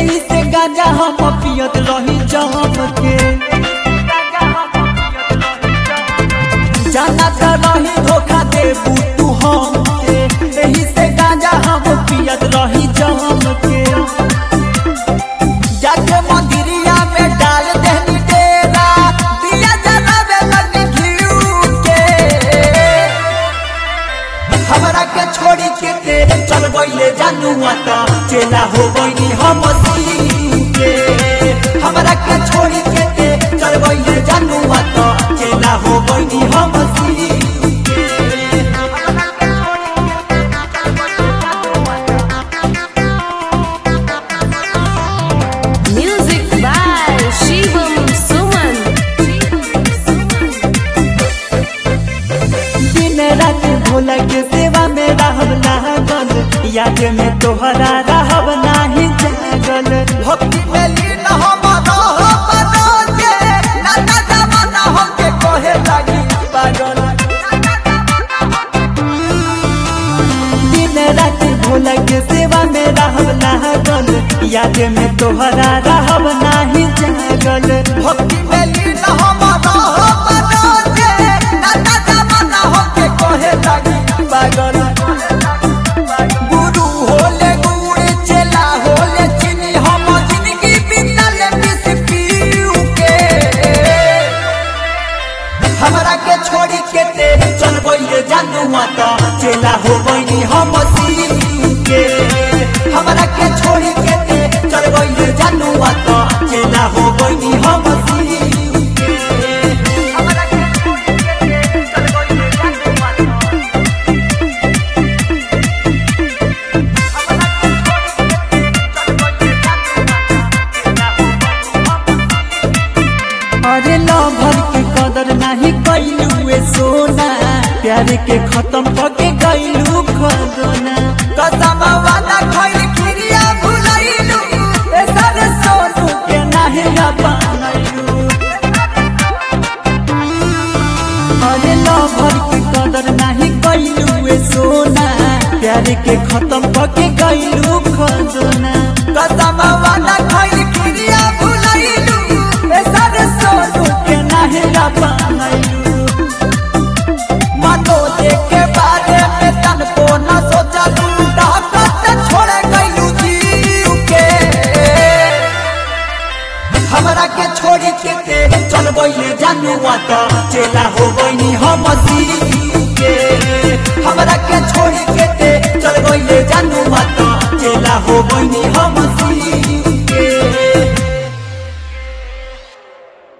एही से गांजा हम पियत रही जम के जाना त रही धोखा देबू तू हम के एही से गांजा हम पियत रही जम के जाके मंदिरिया में डाल देनी डेरा दिया जलावे लगे घिउ के हमरा के छोड़ी के ते चल गईले जानू आता चेला हो गईनी हम सीऊ के हमरा के छोड़ी के ते चल गईले जानू आता चेला हो गईनी हम सीऊ के Music by Shivam Suman. दिन रात भोला के सेवा में रहब लागल याद में तोहरा रहब नाही जागल भक्ति में लीन हम रहब रोजे नाना जमाना हमके कहे लागी पागल दिन रात भोला के सेवा में रहब लागल याद में तोहरा रहब नाही जागल भक्ति में लीन हम रहब रोजे नाना जमाना हमके कहे लागी पागल गुरु होले गुड़ चेला होले चीनी हम जिंदगी बीतल मिस पीऊ के हमरा के छोड़ी के ते चल गईले जानू माता चेला हो गईनी हम सीऊ के हमरा के छोड़ी के ते चल गईले जानू माता चेला हो गईनी हम सीऊ के हमरा के छोड़ी के ते चल गईले जानू माता अरे लभर के कदर नहीं कैलू सोना प्यार के खत्म करके गईलू खदना कसम वादा खैल खिरिया भुलैलू ए सारे सोनू के नाही अपनैलू अरे लभर के कदर नहीं कैलू सोना प्यार के खत्म करके गईलू खदना कसम वादा खैल खिरिया भुलैलू ए सारे सोनू के नाही अपनैलू मनो देखे बारे में तन को न सोचलू डाकत छोड़ गईलू जीव के हमरा के छोड़ी के ते चल गईले जानू आता चेला हो गईनी हम सीऊ के हमरा के छोड़